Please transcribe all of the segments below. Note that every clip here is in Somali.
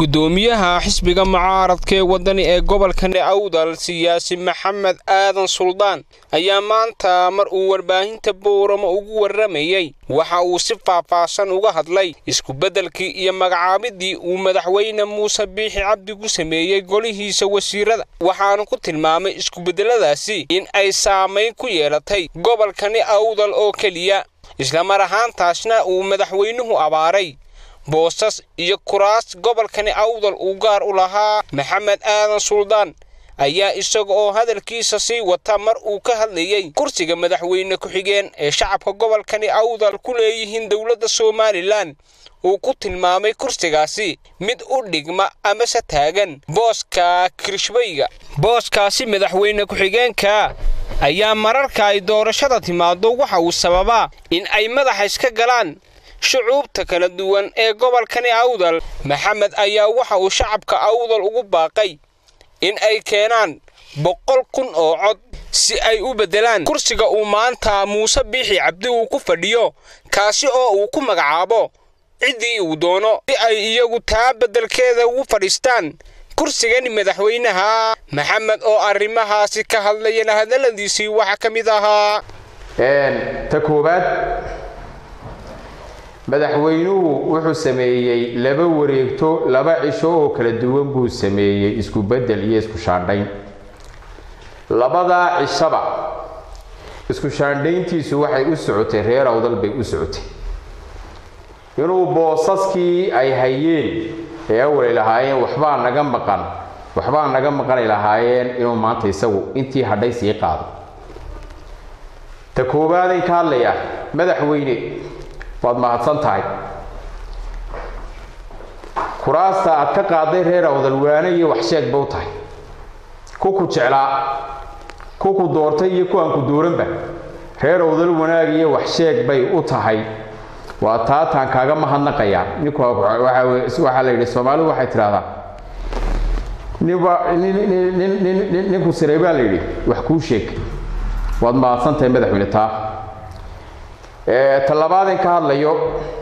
gudoomiyaha xisbiga mucaaradka ee wadani ee gobolkani awdal siyaasi maxamed aadan suldaan ayaa maanta mar uu warbaahinta booramo ugu warramayey waxa uu si faahfaahsan uga hadlay iskubeddelkii iyo magacaabidii uu madaxweyne muuse biixi cabdi ku sameeyey golihiisa wasiirada waxaana ku tilmaamay iskubeddeladaasi in ay saamayn ku yeelatay gobolkani awdal oo keliya islamar ahaantaasna uu madaxweynuhu abaaray boosas iyo kuraas gobolkani awdal uu gaar u lahaa maxamed aadan suldaan ayaa isaga oo hadalkiisa sii wata mar uu ka hadlayey kursiga madaxweyne ku-xigeen ee shacabka gobolkani awdal ku leeyihiin dowladda somalilan uu ku tilmaamay kursigaasi mid u dhigma amase taagan booska kirishbayga booskaasi madaxweyne ku-xigeenka ayaa mararka ay doorashada timaado waxa uu sababaa in ay madaxa iska galaan shucuubta kala duwan ee gobolkani awdal maxamed ayaa waxa uu shacabka awdal ugu baaqay in ay keenaan boqol kun oo cod si ay u beddelaan kursiga uu maanta muuse biixi cabdi uu ku fadhiyo kaasi oo uu ku magacaabo ciddii uu doono si ay iyagu taa beddelkeeda ugu fadhiistaan kursigani madaxweynaha maxamed oo arrimahaasi ka hadlayana hadalladiisii waxaa ka mid ahaa ta koowaad madaxweynuhu wuxuu sameeyey laba wareegto laba cisho oo kala duwan buu sameeyey isku beddel iyo isku shaandhayn labadaa cishaba isku shaandhayntiisu waxay u socotay reer awdal bay u socotay inuu boosaskii ay hayeen ee awalay lahaayeen waxbaa naga maqan waxbaa naga maqanay lahaayeen inuu maanta isagu intii hadhay sii qaado ta koowaadayn ka hadlaya madaxweyne waad mahadsan tahay kuraasta aad ka qaaday reer awdal waane iyo waxsheeg ba u tahay ku ku jeclaa ku ku doortay iyo ku aan ku dooranba reer awdal wanaag iyo waxsheeg bay u tahay waa taataan kaaga mahadnaqayaa ninku waxaa la yidhi soomaalidu waxay tidhahdaa ninba ninku siray baa la yidhi wax kuu sheeg waad mahadsan tahay madaxweyne taa tallabaadin ka hadlayo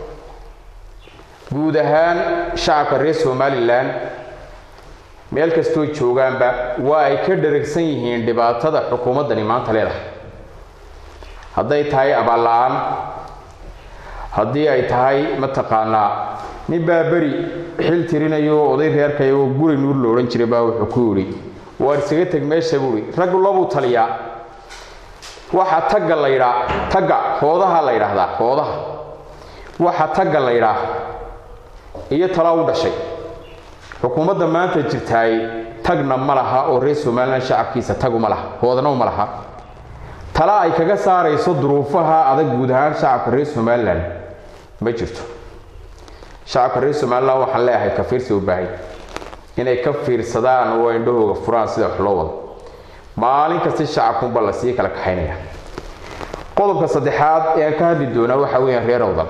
guud ahaan shacabka reer somalilan meel kastoo joogaanba waa ay ka dharagsan yihiin dhibaatada xukuumaddani maanta leedahay hadday tahay abaalla-aan haddii ay tahay mataqaanaa nin baa beri xil tirinayo oday reerkay oo guri nuur la odhan jiray baa wuxuu ku yidhi waar isaga teg meesha buui raggu labuu taliyaa waxa tagga la ydhaa tagga hoodaha la ydhaahdaa hoodaha waxa tagga la ydhaa iyo tala u dhashay xukuumadda maanta jirtaay tagna ma laha oo reer somalilan shacabkiisa taguma laha hoodana uma laha tala ay kaga saarayso duruufaha adag guud ahaan shacabka reer somalilan ma jirto shacabka reer somalilan waxaan leeyahay ka fiirsi u baahay inay ka fiirsadaan oo indhahooga furaan sida wax loo wado maalin kasta shacabkunba la sii kala kaxaynaya qodobka saddexaad ee aan ka hadli doonaa waxaa weeyaan reer awdal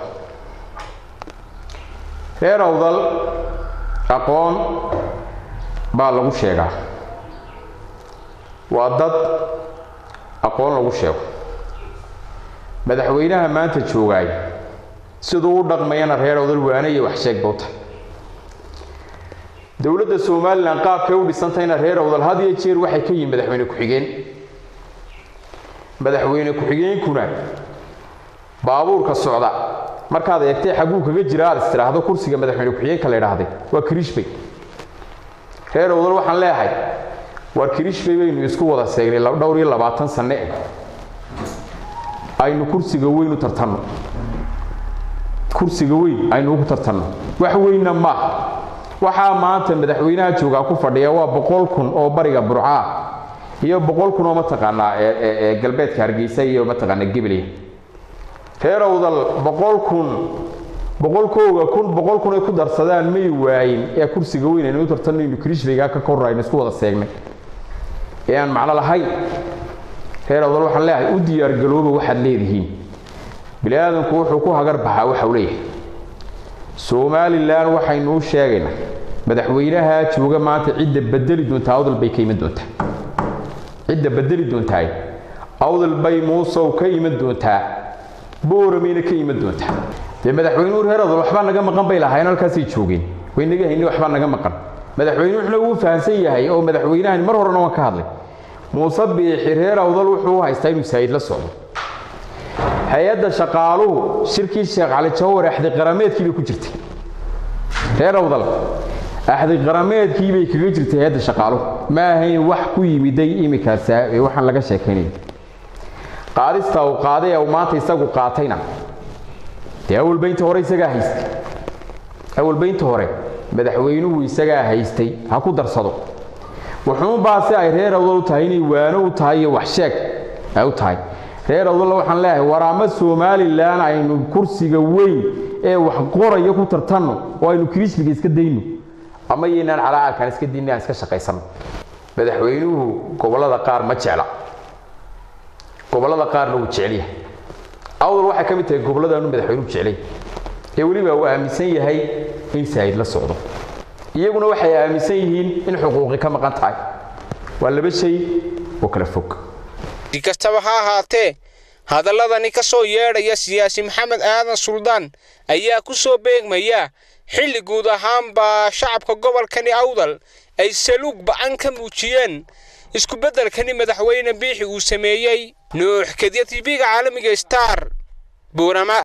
reer awdal aqoon baa lagu sheegaa waa dad aqoon lagu sheego madaxweynaha maanta joogaay siduu u dhaqmayana reer awdal waane iyo waxsheeg bawta dowladda somalilan qaabkay u dhisantayna reer awdal had iyo jeer waxay ka yihin madaxweyne ku-xigeen madaxweyne ku-xigeenkuna baabuurka socda markaad eegtay xagguu kaga jira aad is tidhaahdo kursiga madaxweyne ku-xigeenka la idhaahday waa kirishbay reer awdal waxaan leeyahay waar kirishbay baynu isku wada seegnay dhowr iyo labaatan sanne eh aynu kursiga weyn u tartanno kursiga weyn aynu ugu tartanno wax weynna maaha waxaa maanta madaxweynaha joogaa ku fadhiya waa boqol kun oo bariga burcaa iyo boqol kun oo mataqaanaa ee galbeedka hargeysa iyo mataqaanaa gibiliya reer awdal boqol kun boqolkooga kun boqol kun ay ku darsadaan may waayin ee kursiga weyn aynu u tartanaynu kirishbaygaa ka kor aynu isku wada seegnay ee aan macno lahayn reer awdal waxaan leeyahay u diyaargalooba waxaad leedihiin bini aadamku wuxuu ku hagar baxaa waxa uu leeyahay somalilan waxaynu u sheegaynaa madaxweynaha jooga maanta cidda bedeli doontaa awdal bay ka iman doontaa cidda bedeli doontaay awdal bay muusow ka iman doontaa booramayna ka iman doontaa dee madaxweynuhu reer awdal waxbaa naga maqan bay lahaayeen halkaasay joogeen waynaga hayni waxbaa naga maqan madaxweynuhuna wuu fahamsan yahay oo madaxweynahan mar horena waan ka hadlay muuse biixi reer awdal wuxuu u haystaa inuu saa'id la socdo hay-adda shaqaaluhu shirkii sheekh cali jawhar axdi qarameedkii bay ku jirtay reer awdal axdi qarameedkii bay kaga jirtay hay-adda shaqaaluhu ma ahayn wax ku yimiday iminkaas waxaan laga sheekaynaya qaadista uu qaaday ee uu maanta isagu qaatayna dee awalbaynta hore isagaa haystay awalbaynta hore madaxweynuhu isagaa haystay ha ku darsado wuxuunbaase ay reer awdal u tahay inay waano u tahay iyo wax sheeg ay u tahay reer awdalla waxaan leeyahay war ama somalilan aynu kursiga weyn ee wax qoraya ku tartanno oo aynu kirismiga iska dayno ama yaynaan calaacarkaan iska dayno aan iska shaqaysanno madaxweynuhu gobollada qaar ma jecla gobollada qaarna wuu jecel yahay awdal waxay ka mid tahay gobolladaanu madaxweynuhu jeclay ee weliba uu aaminsan yahay in saa'id la socdo iyaguna waxay aaminsan yihiin in xuquuqi ka maqan tahay waa laba shay oo kala fog si kastaba ha ahaatee hadalladani ka soo yeedhaya siyaasi maxamed aadan suldaan ayaa ku soo beegmaya xilli guud ahaanba shacabka gobolkani awdal ay saluug ba'an ka muujiyeen iskubeddelkani madaxweyne biixi uu sameeyey nuux kadya tv-ga caalamiga star buurama